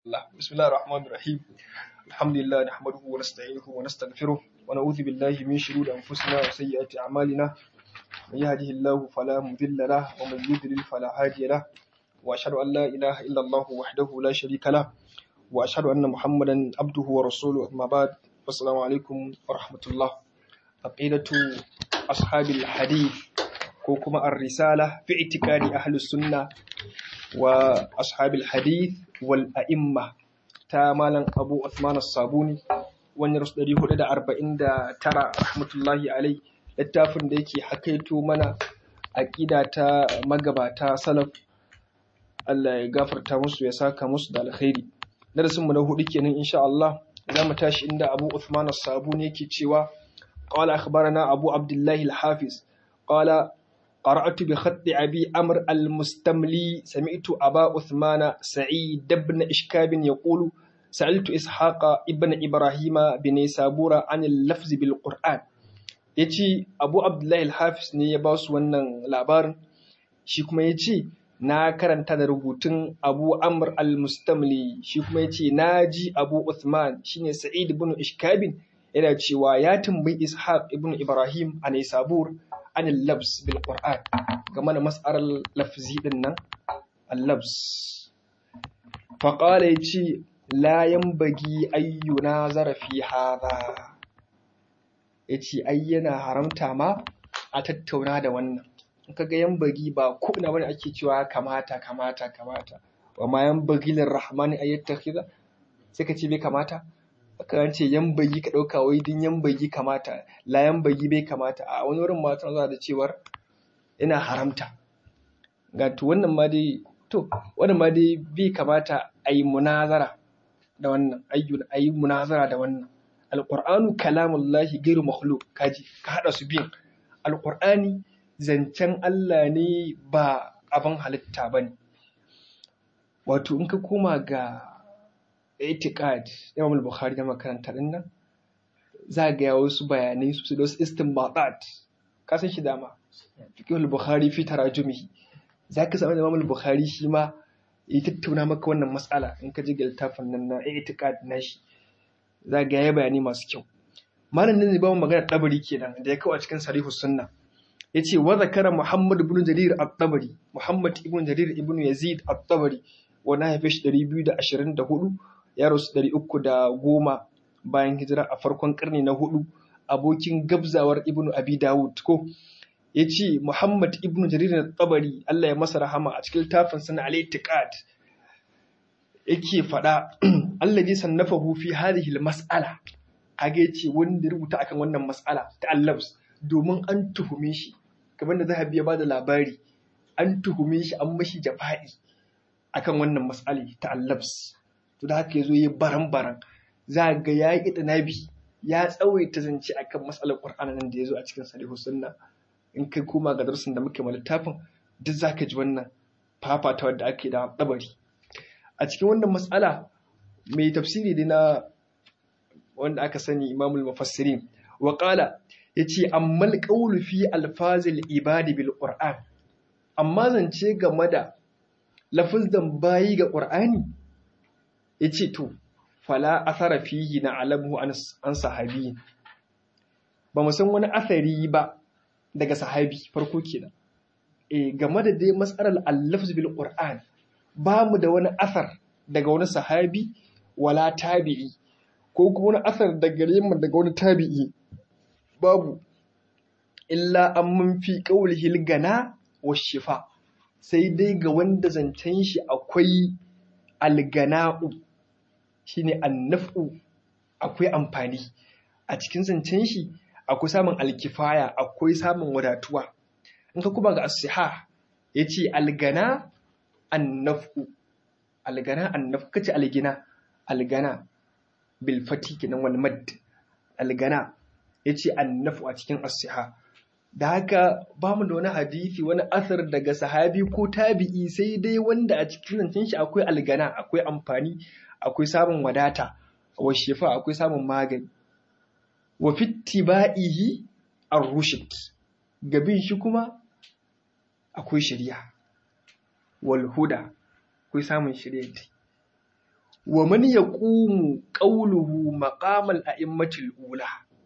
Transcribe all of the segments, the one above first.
الله بسم الله الرحمن الرحيم الحمد لله نحمده ونستعينه ونستغفره ونعوذ بالله من شرور أنفسنا وسيئات أعمالنا من يهده الله فلا مضل له ومن يضلل فلا هادي له وأشهد أن لا إله إلا الله وحده لا شريك له وأشهد أن محمدا عبده ورسوله أما بعد والسلام عليكم ورحمة الله عقيدة أصحاب الحديث كوكما الرسالة في اعتقاد أهل السنة وأصحاب الحديث والأئمة تامالا أبو عثمان الصابوني wani rasu ɗari hudu da arba'in da tara rahmatullahi alai littafin da yake hakaito mana aƙida ta magabata salaf Allah ya gafarta musu ya saka musu da alkhairi darasin mu na hudu kenan insha Allah za mu tashi inda Abu Uthman as-Sabuni yake cewa qala akhbarana Abu Abdullah al-Hafiz qala قرأت بخط أبي أمر المستملي سمعت أبا عثمان سعيد بن إشكاب يقول سألت إسحاق ابن إبراهيم بن سابورة عن اللفظ بالقرآن yace Abu Abdullahi al-Hafiz ne ya ba su wannan labarin shi kuma yace na karanta da rubutun Abu Amr al-Mustamli shi kuma yace na ji Abu Uthman shine Sa'id ibn Ishkabin yana cewa ya tambayi Ishaq ibn Ibrahim a Naisabur an labs bil Qur'an game da mas'alar lafzi din nan al-labs fa qala yace la yanbaghi ayyuna zarafi hadha yace ai yana haramta ma a tattauna da wannan in kaga yanbaghi ba ko ina bane ake cewa kamata kamata kamata wa ma yanbaghi lirrahmani ayyattakhidha sai ka ce bai kamata kan ce yan bayi ka ɗauka wai din yan bayi kamata la yan bayi bai kamata a wani wurin matan za da cewar yana haramta ga to wannan ma dai to wannan ma dai bai kamata a yi munazara da wannan ayyun a yi munazara da wannan alqur'anu kalamullahi ghairu makhluq kaji ka hada su biyan alqur'ani zancen Allah ne ba abin halitta bane wato in ka koma ga itiqad Imam al-Bukhari da makaranta din nan za ga ya wasu bayanai su da wasu istinbatat ka san shi dama fiqh al-Bukhari fi tarajumihi za ka samu Imam al-Bukhari shi ma ya tattauna maka wannan matsala in ka ji littafin nan na itiqad na shi za ga ya bayani masu kyau malam nan ne ba mu magana tabari kenan da ya kawo a cikin sarihus sunna yace wa zakara Muhammad ibn Jarir at-Tabari Muhammad ibn Jarir ibn Yazid at-Tabari wani haife shi 224 ya rasu ɗari uku da goma bayan hijira a farkon ƙarni na hudu abokin gabzawar ibnu abi dawud ko ya ce muhammad ibnu jarir na tsabari allah ya masa rahama a cikin littafin sana al-itiqad yake faɗa allah ji sannafa fi hadhihi mas'ala kage yace wanda rubuta akan wannan mas'ala ta allabs domin an tuhume shi kamar da zahabi ya bada labari an tuhume shi an mashi jafa'i akan wannan mas'ali ta allabs to da haka ya zo ya baran-baran za ga ya yi nabi ya tsawaita zance a kan matsalar ƙwar'ana nan da ya zo a cikin salihu sunna in kai koma ga darsin da muke ma littafin duk za ka ji wannan fafata wadda ake da ɗabari a cikin wannan matsala mai tafsiri dai na wanda aka sani imamul mufassirin wa qala yace ammal qawlu fi alfazil ibadi bil qur'an amma zance game da lafazan bayi ga qur'ani ya ce to fala asara fihi na alamu an sahabi ba mu san wani asari ba daga sahabi farko kenan e game da dai matsalar allafz bil qur'an ba mu da wani asar daga wani sahabi wala tabi'i ko kuma wani asar daga mu daga wani tabi'i babu illa an mun fi qawlihi gana wa shifa sai dai ga wanda zancen shi akwai algana'u shine annafu akwai amfani a cikin zancen shi akwai samun alkifaya akwai samun wadatuwa in ka kuma ga asiha ya ce algana annafu algana annafu kace algina algana bilfati kenan wal mad algana ya ce annafu a cikin asiha da haka ba mu da wani hadisi wani asar daga sahabi ko tabi'i sai dai wanda a cikin zancen shi akwai algana akwai amfani akwai samun wadata wa shifa akwai samun magani wa fittiba'ihi ar-rushd gabin shi kuma akwai shari'a wal huda akwai samun shari'a wa man yaqumu qawluhu maqamal a'immatil ula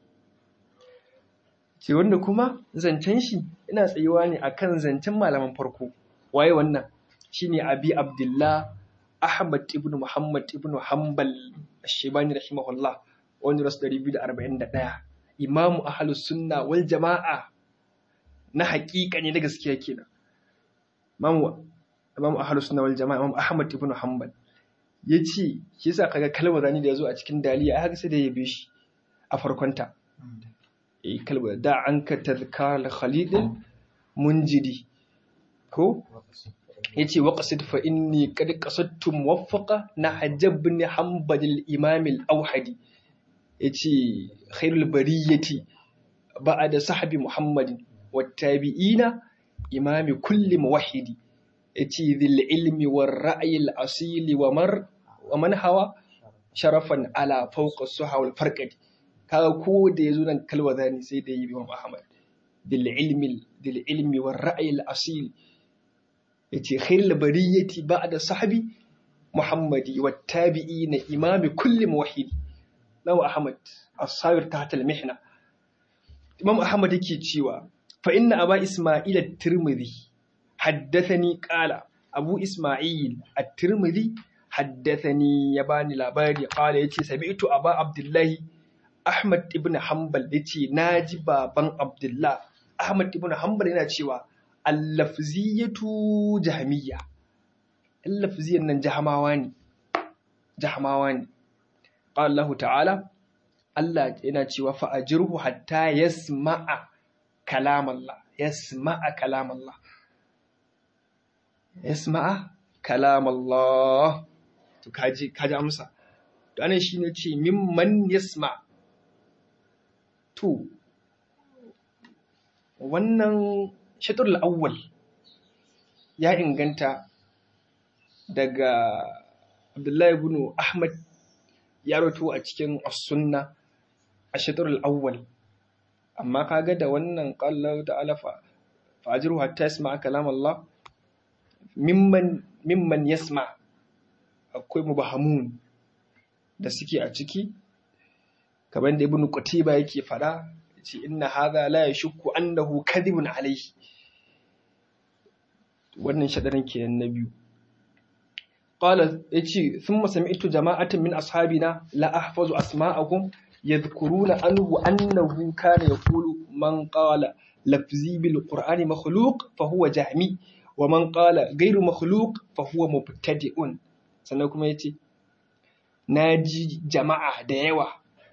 ce wanda kuma zancen shi ina tsayuwa ne akan zancen malaman farko waye wannan shine abi abdullah ahmad ibn muhammad ibn hanbal ash-shaybani rahimahullah wanda rasu 241 imamu ahlus sunna wal jama'a na haƙiƙa ne na gaskiya kenan imamu imamu ahlus sunna wal jama'a imamu ahmad ibn hanbal yace shi yasa kaga kalmar zani da yazo a cikin daliya haka sai da yabe shi a farkonta eh kalmar da anka tadhkar khalid munjidi ko yace waqsid fa inni qad qasadtu muwaffaqa na hajjab ibn hanbal al-imam al-awhadi yace khairul bariyati ba'da sahbi muhammadin wattabi'ina imami kulli muwahhidi yace dhil ilmi war ra'yi al-asili wa mar wa man hawa sharafan ala fawqa suha wal farqadi kaga ko da yazo nan kalwa zani sai da yi Imam Ahmad dhil ilmi dhil ilmi war ra'yi al-asili yace khairul bariyati ba'da sahbi muhammadi wattabi'ina imami kulli muwahhidi Imam Ahmad as-sabir tahta al-mihna Imam Ahmad yake cewa fa inna aba Isma'il at-Tirmidhi haddathani qala Abu Isma'il at-Tirmidhi haddathani ya bani labari qala yace sami'tu aba Abdullah Ahmad ibn Hanbal yace naji baban Abdullah Ahmad ibn Hanbal yana cewa al-lafziyatu jahmiyya al-lafziyan nan jahmawa ne jahmawa ne qala Allah ta'ala Allah yana cewa fa'ajirhu hatta yasma'a kalam Allah yasma'a kalam Allah yasma'a kalam Allah to kaji kaji amsa to anan shine ce mimman yasma to wannan shatrul awwal ya inganta daga Abdullahi ibn Ahmad ya rato a cikin as-sunna a shatrul awwal amma kaga da wannan qala ta'ala fa fajiru hatta yasma kalam Allah mimman mimman yasma akwai mubahamun da suke a ciki kamar da ibnu qutiba yake fada yace inna hadha la yashukku annahu kadhibun alayhi wannan shadarin kenan na biyu qala yace thumma sami'tu jama'atan min ashabina la ahfazu asma'ahum yadhkuruna anhu annahu kana yaqulu man qala lafzi bil qur'ani makhluq fa huwa jahmi wa man qala ghayru makhluq fa huwa mubtadi'un sannan kuma yace naji jama'a da yawa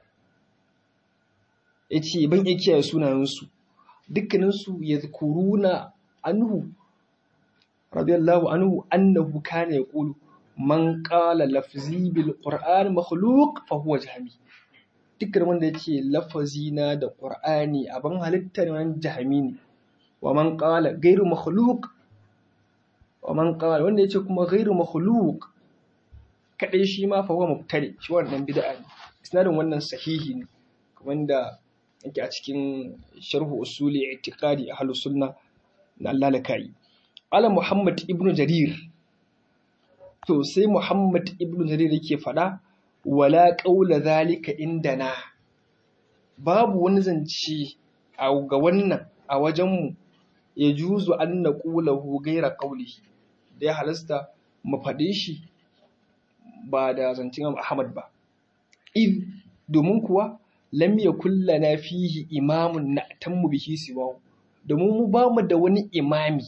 yace ban iya kiyaye sunayen su dukkanin su yadhkuruna anhu radiyallahu anhu annahu kana yaqulu man qala lafzi bil qur'an makhluq fa huwa jahmi dukkan wanda yake lafazi na da qur'ani abin halitta ne wannan jahmi ne wa man qala ghairu makhluq wa man qala wanda yace kuma ghairu makhluq kadai shi ma fa huwa mubtadi shi wannan bid'a ne isnadin wannan sahihi ne wanda yake a cikin sharhu usuli i'tiqadi ahlus sunna na Allah lakai ala Muhammad ibn Jarir to sai Muhammad ibn Jarir yake fada wala qaula zalika indana babu wani zance a ga wannan a wajenmu ya juzu an naqulahu gaira qaulihi da ya halasta mu faɗe shi ba da zancen Ahmad ba id domin kuwa lam yakul lana fihi imamun na'tammu bihi siwahu domin mu ba mu da wani imami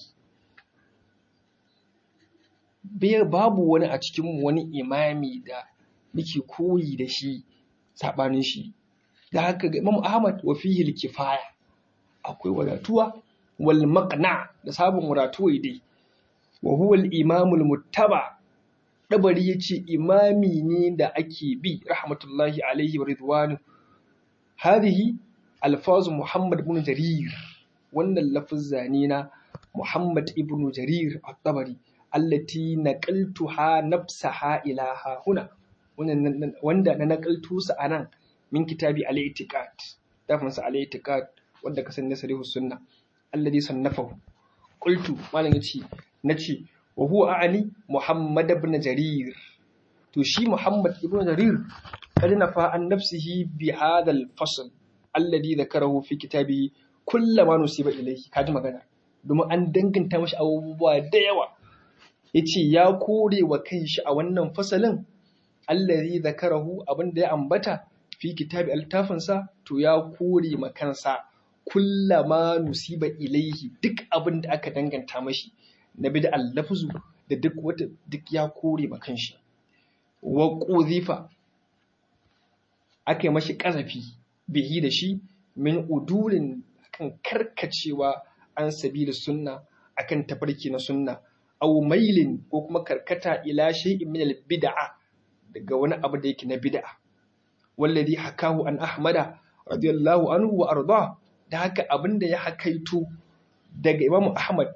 babu wani a cikin wani imami da muke koyi da shi saɓanin shi da haka ga Imam Ahmad wa fihi kifaya akwai wadatuwa wal maqna da sabon wadatuwa dai wa huwa al imamul muttaba dabari yace imami ne da ake bi rahmatullahi alaihi wa ridwanu hadhihi alfazu Muhammad ibn Jarir wannan lafazza ne na Muhammad ibn Jarir at-Tabari allati naqaltuha nafsaha ilaha huna wanda na naqaltu su anan min kitabi al-i'tiqad dafin sa al-i'tiqad wanda ka san nasarihu sunna alladhi sannafahu qultu malam yace nace wa huwa a'ani Muhammad ibn Jarir to shi Muhammad ibn Jarir kad nafa an nafsihi bi hadha al-fasl alladhi dhakarahu fi kitabihi kullama nusiba ilayhi kaji magana domin an danganta mashi abubuwa da yawa yace ya kore wa kanshi a wannan fasalin alladhi dhakarahu abinda ya ambata fi kitabi al-tafinsa to ya kore ma kansa kullama nusiba ilayhi duk abin da aka danganta mashi na bid'al lafzu da duk wata duk ya kore ma kanshi wa quzifa aka mashi kazafi bihi da shi min udulin kan karkacewa an sabila sunna akan tafarki na sunna aw mailin ko kuma karkata ila shay'in min al bid'a daga wani abu da yake na bid'a wallazi hakahu an ahmada radiyallahu anhu wa arda da haka abinda ya hakaito daga imamu ahmad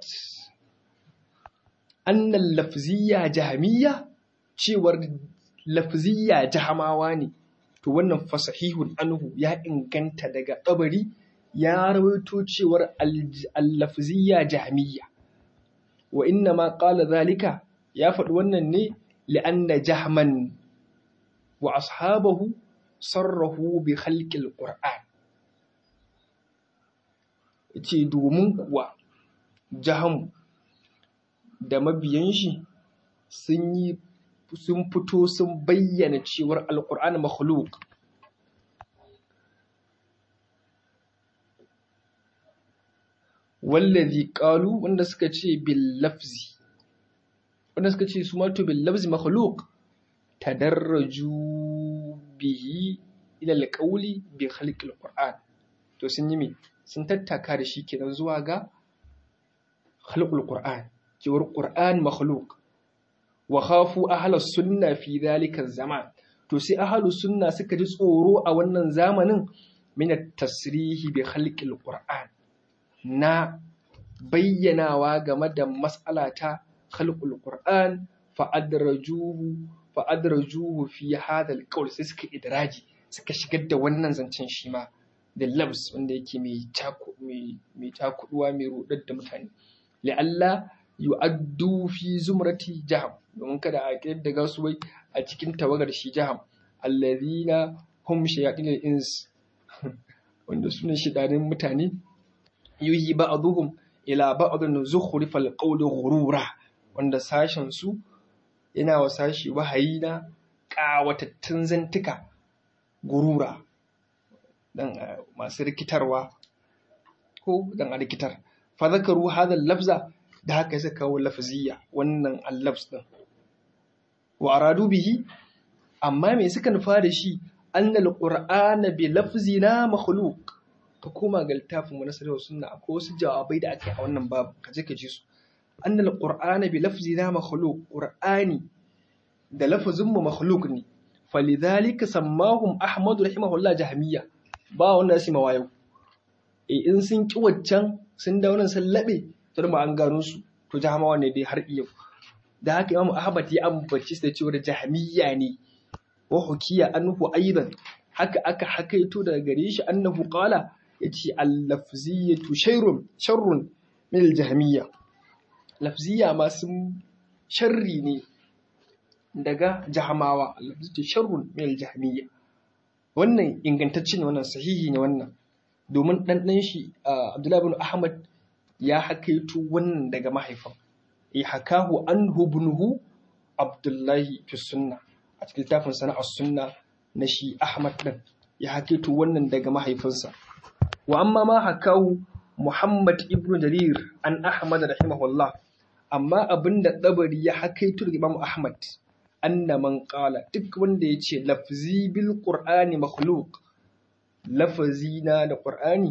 annal lafziyya jahmiyya cewar lafziyya jahamawa ne to wannan fasahihun anhu ya inganta daga kabari ya rawaito cewar al-lafziyya jahmiyya wa inna ma qala zalika ya faɗi wannan ne li'anna jahman wa ashabahu sarrahu bi khalqil qur'an yace domin kuwa jaham da mabiyan shi sun yi sun fito sun bayyana cewar alqur'an makhluq wallazi qalu wanda suka ce bil lafzi wanda suka ce su ma to bil lafzi makhluq tadarraju bihi ila alqawli bi khalqi alquran to sun yi me sun tattaka da shi kenan zuwa ga khalqul qur'an cewar qur'an makhluq wa khafu ahlus sunna fi dhalika zaman to sai ahlus sunna suka ji tsoro a wannan zamanin min at-tasrihi bi khalqil qur'an na bayyanawa game da mas'ala ta khalqul qur'an fa adrajuhu fa adrajuhu fi hadha al sai suka idraji suka shigar da wannan zancen shi ma da labs wanda yake mai taku mai mai takuduwa mai rudar da mutane la'alla yu'addu fi zumrati jaham domin kada a da su wai a cikin tawagar shi jaham allazina hum shayatin ins wanda sune shidanin mutane yuhi ba'dhum ila ba'dhin zukhrifal qawli ghurura wanda sashen su yana wa sashi wahayi na ƙawatattun zantuka gurura dan masu rikitarwa ko dan a rikitar fa zakaru hadha lafza da haka suka kawo lafziya wannan al-lafz din wa aradu bihi amma me suka nufa da shi annal qur'ana bi lafzina makhluq ka koma ga littafin mu na sarrafa sunna akwai wasu jawabai da aka yi a wannan babu ka je ka ji su annal qur'ana bi lafzina makhluq qur'ani da lafazin mu makhluq ne falidhalika sammahum ahmad rahimahullah jahmiya ba wanda ya sima wayo e in sun ki waccan sun da wannan sun labe to da an gano su to jahmawa ne dai har yau da haka imamu ahmad ya ambaci su da cewa jahmiya ne wa hukiya anhu aidan haka aka hakaito daga gare shi annahu qala yace al-lafziyatu shayrun sharrun min al-jahmiyya lafziya ma sun sharri ne daga jahamawa al-lafziyatu sharrun min al-jahmiyya wannan ingantacce ne wannan sahihi ne wannan domin dan dan shi Abdullahi ibn Ahmad ya hakaito wannan daga mahaifin ya hakahu anhu ibnuhu Abdullahi fi sunna a cikin littafin sana'ar sunna na shi Ahmad din ya hakaito wannan daga mahaifinsa wa amma ma hakahu Muhammad ibn Jarir an Ahmad rahimahullah amma abinda dabari ya hakaito daga Imam Ahmad anna man qala duk wanda yace lafzi bil qur'ani makhluq lafazi na da qur'ani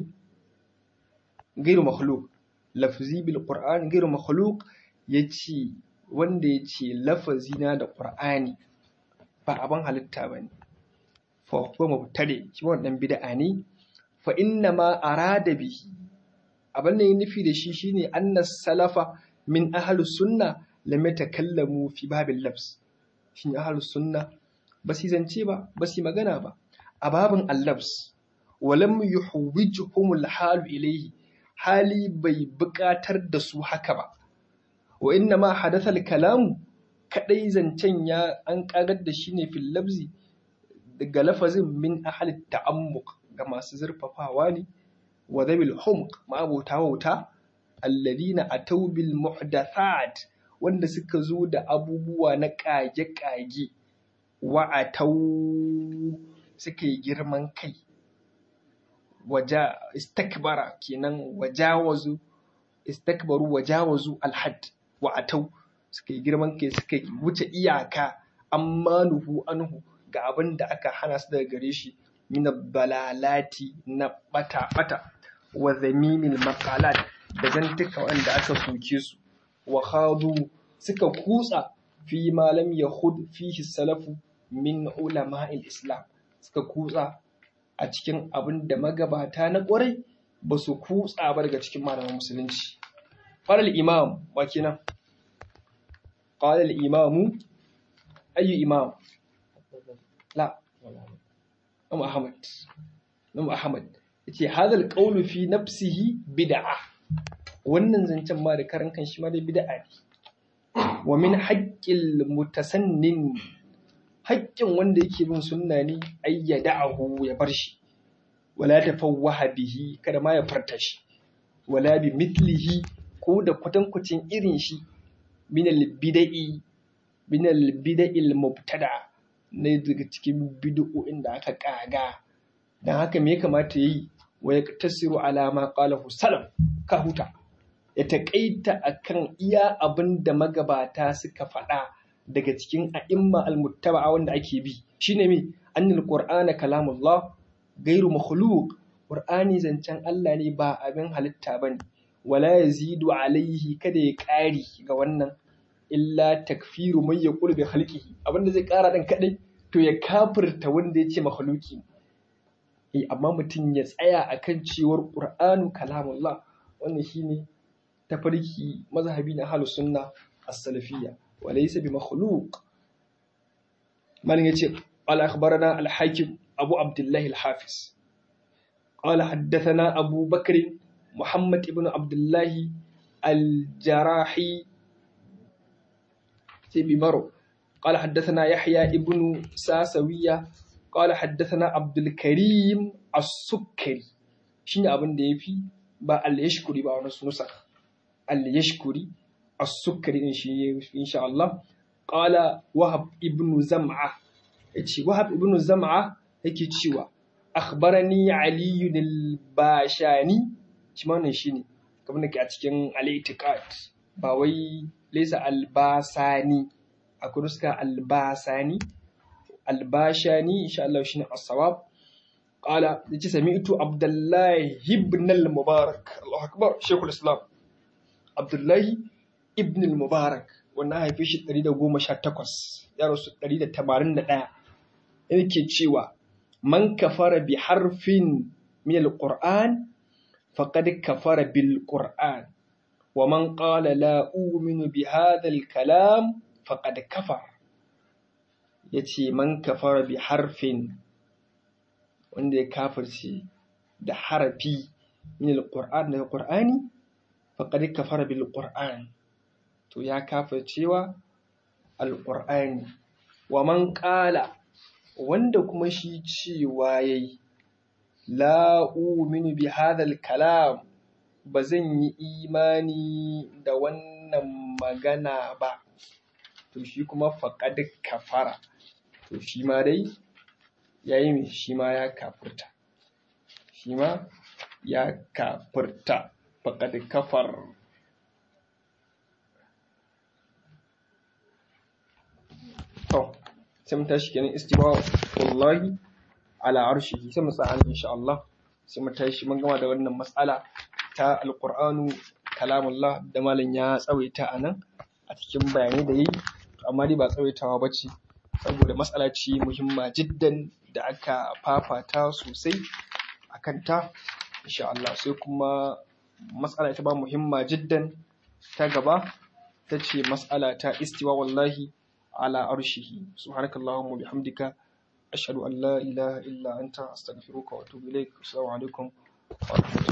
gairu makhluq lafzi bil qur'ani gairu makhluq yace wanda yace lafazi na da qur'ani ba abin halitta bane fa huwa mubtadi shi wannan bid'a ne fa inna ma arada bihi abin da ya nufi da shi shine anna salafa min ahli sunna lam yatakallamu fi babil labs shin ahli sunna ba su zance ba ba su magana ba a babin allabs walam yuhwijuhum alhalu ilayhi hali bai buƙatar da su haka ba wa inna ma hadatha kalamu kadai zancen ya an kagar da shi ne fil labzi daga lafazin min ahli ta'ammuq ga masu zurfafawa ne wa dhabil humq ma'abota wauta alladina atau bil muhdathat wanda suka zo da abubuwa na kage-kage wa atau suka yi girman kai waja istakbara kenan wajawazu istakbaru wajawazu alhad wa atau suka yi girman kai suka wuce iyaka amma nuhu anhu ga abin da aka hana su daga gare shi min balalati na bata bata wa zamimil maqalat da zantuka wanda aka soke su wa khadu suka kutsa fi ma lam yahud fihi salafu min ulama'il islam suka kutsa a cikin abin da magabata na ƙwarai ba su kutsa ba daga cikin malaman musulunci qala imam wa kenan qala al-imam ayu imam la Imam Ahmad Imam Ahmad yace hadal qawlu fi nafsihi bid'a wannan zancen ma da karan kan shi ma da bid'a ne wa min haqqil mutasannin haƙƙin wanda yake bin sunna ne ayyada'ahu ya bar shi wala tafawwaha bihi kada ma ya farta shi wala bi mithlihi ko da kwatankwacin irin shi min al-bida'i min al-bida'il mubtada ne daga cikin bid'o'in da aka kaga dan haka me ya kamata yayi wa yaktasiru ala ma qalahu salam ka huta ya taƙaita akan iya abin da magabata suka faɗa daga cikin a'imma al-muttaba'a wanda ake bi shine me annal qur'ana kalamullah gairu makhluq qur'ani zancen Allah ne ba abin halitta bane wala yazidu alaihi kada ya ƙari ga wannan illa takfiru man yaqulu bi khalqihi abinda zai ƙara dan kadai to ya kafirta wanda ya ce makhluki eh amma mutum ya tsaya akan cewar qur'anu kalamullah wannan shine tafarki mazhabi na ahlus sunna as-salafiyya wa laysa bi makhluq malin yace qala akhbarana al-hakim abu abdullah al-hafiz qala haddathana abu bakr muhammad ibn abdullah al-jarahi sai bimaro قال حدثنا يحيى ابن ساسوية قال حدثنا عبد الكريم السكري شنو abin da yafi ba al-yashkuri ba wani nusa al-yashkuri as-sukari din shi insha Allah qala wahab ibn zam'a yace wahab ibn zam'a yake cewa akhbarani ali al-bashani shi ma wannan shine kamar da ke a cikin al-i'tiqad ba wai laysa al-basani akwai nuska al-basani al-bashani insha Allah shine as-sawab qala yace sami'tu abdullahi ibn al-mubarak Allahu akbar shaykhul islam abdullahi ibn al-mubarak wannan haife shi 118 ya rasu 181 yake cewa man kafara bi harfin min al-qur'an faqad kafara bil qur'an wa man qala la u'minu bi hadha al-kalam faqad kafar yace man kafara bi harfin wanda ya kafirce da harafi min al-qur'an daga qur'ani faƙad kafara bil qur'an to ya kafa cewa alƙur'ani wa man ƙala wanda kuma shi cewa yayi la uminu bi hadal kalam ba zan yi imani da wannan magana ba to shi kuma faƙad kafara to shi ma dai yayi mai shi ma ya kafurta shi ma ya kafurta faƙad kafar to sai mu tashi kenan istiwa wallahi ala arshihi sai mu tsaya insha Allah sai mu tashi mun gama da wannan matsala ta alqur'anu kalamullah da malam ya tsawaita anan a cikin bayanai da yayi amma dai ba tsawaitawa bace saboda matsala ce muhimma jiddan da aka fafata sosai akan ta insha Allah sai kuma matsala ta ba muhimma jiddan ta gaba ta ce matsala ta istiwa wallahi ala arshihi subhanakallahumma bihamdika ashhadu an la ilaha illa anta astaghfiruka wa atubu ilaik assalamu alaikum wa rahmatullahi